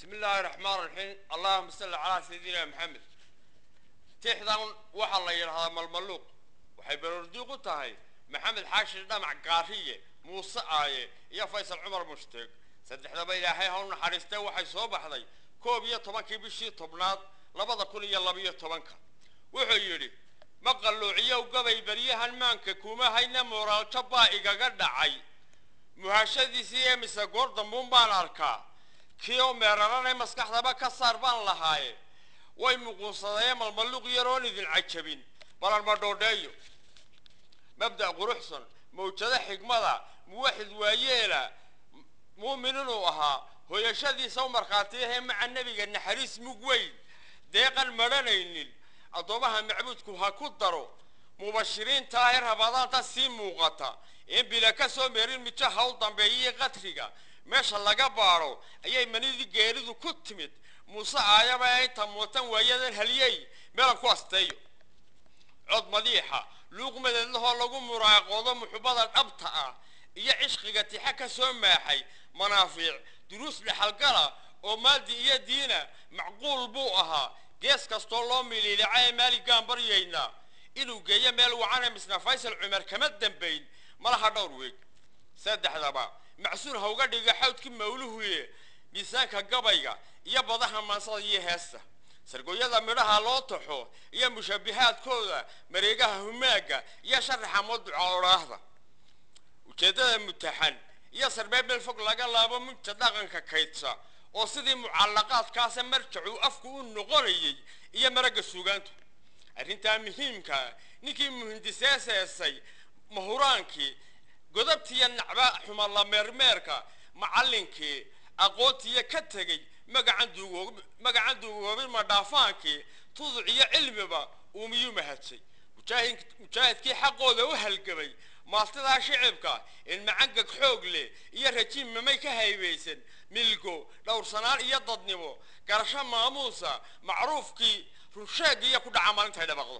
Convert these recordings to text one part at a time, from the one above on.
bismi illaahi raxmaan raxiim allahuma salli calaa sayidina maxamed tixdan waxaa la yidhahdaa malmaluuq waxay baroordiiq u tahay maxamed xaashi dhamac gaariye muuse aaye iyo faysal cumar mushtiq saddexdaba ilaahay ha u naxariistee waxay soo baxday koob iyo tobankii bishii tobnaad labada kun iyo labiyo tobanka wuxuu yidhi ma qalluuciyow gabay beryahan maanka kuma hayna mooraaljo baa igaga dhacay muhashadiisii ee mise goor dambuun baan arkaa kii oo meeraranay maskaxdaba ka saar baan lahaaye way muquunsadee malmaluuq yaroon idin cajabin balan ma dhoodheeyo mabda' quruxsan mawjado xigmada muwaxid waayeela muumin inuu ahaa hooyashadiisa u markhaatiyahee maca nebiga naxariis mug weyn deeqan madhanaynin addoommaha macbuudku ha ku daro mubashiriinta ee rabadaanta sii muuqata in bila ka soo meerin mijo haw dambeeyii qatriga meesha laga baadho ayay manidii geeridu ku timid muuse aayaba ee inta muutan waayadan haliyey meelan ku asteeyo cod madiixa luuq madeedlahoo lagu muraaqoodo muxubbada dhabta ah iyo cishqiga tixa ka soo maaxay manaafiic duruus dhexalgala oo maadi iyo diina macquul buu ahaa gees kastoo loo miliilica ee maaligaan baryaynaa inuu geeyo meel wacana misna faysal cumar kama dambayn malaha dhowr weeg saddexdaba macsuur ha uga dhiga xawdkii mawluhuye miisaanka gabayga iyo badaha maansada iyo heesta sargooyada midhaha loo taxo iyo mushabihaadkooda mareegaha humaaga iyo sharaxa maduca odhaahda ujeeddada mutaxan iyo sarbeeb meel fog laga laabo munta dhaqanka kaydsa oo sidii mucallaqaadkaasa marjacuu afku u noqonayay iyo maragga suugaantu arrintaa muhiimka ninkii muhindiseeseesay mahuraankii godabtiiyo nacba xuma la meermeerka macallinkii aqoontiiyo ka tegey magacan duugoob magacan duugoobin madhaafaankii tuduc iyo cilmiba uu miyuu mahadsay mujaahid mujaahidkii xaqooda u halgamay maaltidaa shicibka in macangag xoog leh iyo rajiim mamay ka haybaysan milgo dhowrsanaan iyo dadnimo garasho maamuusa macruufkii runsheegiiyo ku dhaca maalintay dhabaqdo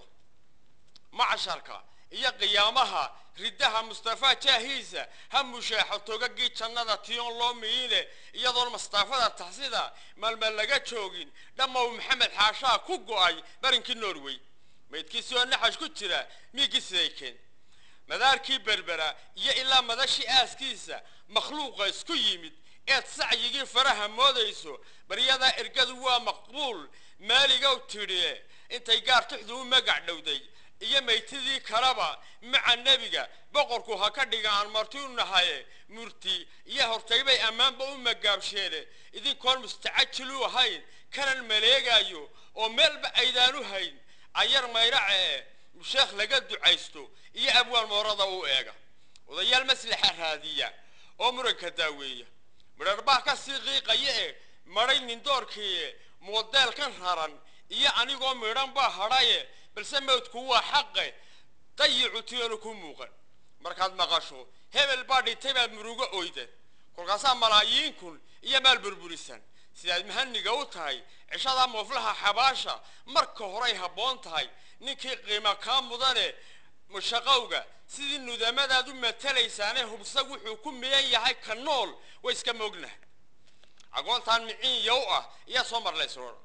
macsharka iyo qiyaamaha riddaha mustafaa jaahiisa ha musheexo togagii jannada tiyoon loo miyiine iyadoon mastaafada taxsida maalmeel laga joogin dhammow maxamed xaashaa ku go'ay barinkii norway maydkiisii oo naxash ku jira miigii sidaykeen madaarkii berbera iyo ilaa madashii aaskiisa makhluuqa isku yimid eed sacyigii faraha moodayso baryadaa ergadu waa maqbuul maaligow tidhie intay gaar tixdu u magac dhowday iyo maytidii kaleba maca nebiga boqorku ha ka dhiga aan marti u nahaye murti iyo hortaybay ammaanba u magaabsheene idinkoon mustacajil u ahayn kanan maleegaayo oo meelba aydaan u hayn ayar mayrace e sheekh laga ducaysto iyo abwaal moorada u eega odayaal maslaxa raadiya oo muranka daaweeya midharbaa ka sii qiiqaya e madhay nindoorkiie moodeelkan raran iyo anigoo midhan baa hadhaye balse mawdku waa xaqe dayicu tiyoonu ku muuqan markaad maqasho hebel baa dhintay baad murugo oydan kolkaasaa malaayiin kun iyo maal burburisan sidaad mahaniga u tahay cishadaa mooflaha xabaasha marka horay habboon tahay ninkii qiimo kaa mudane mushaqowga sidii nudamadaad u matalaysaane hubsag wuxuu ku miyan yahay ka nool way iska moognahay agoontaan miciin yow ah iyaa soo marlaysroora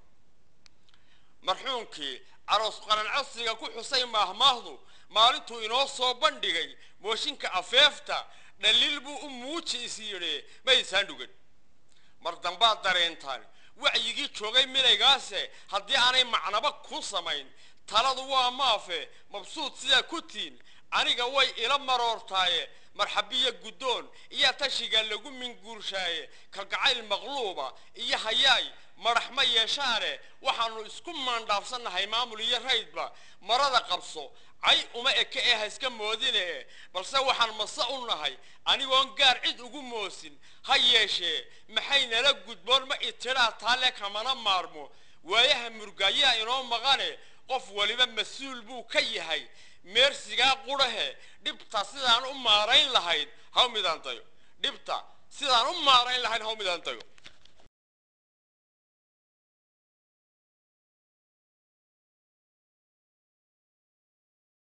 marxuumkii aroos qaran codsiga ku xusay maahmaahdu maalintuu inoo soo bandhigay mooshinka afeefta dhaliil buu u muuji is yidhi maydisaan dhugan mar dambaad dareentaan wacyigii joogay milaygaase haddii aanay macnaba ku samayn taladu waa maafe mabsuud sidaa ku tiin aniga way ila maroortaaye marxabiyo guddoon iyo tashiga lagu minguurshaaye kalgacayl maqluuba iyo hayaay madax ma yeeshaane waxaanu isku maandhaafsannahay maamul iyo raydba marada qabso cay uma eke ee ha iska moodine balse waxaan mase u nahay anigoon gaar cid ugu moosin ha yeeshee maxay nala gudboon ma itidhaa taale kamana maarmo waayaha murgaayaa inoo maqane qof waliba mas-uul buu ka yahay meersigaa qudhahe dhibta sidaan u maarayn lahayd haw midaan dayo dhibta sidaan u maarayn lahayn haw midaan dayo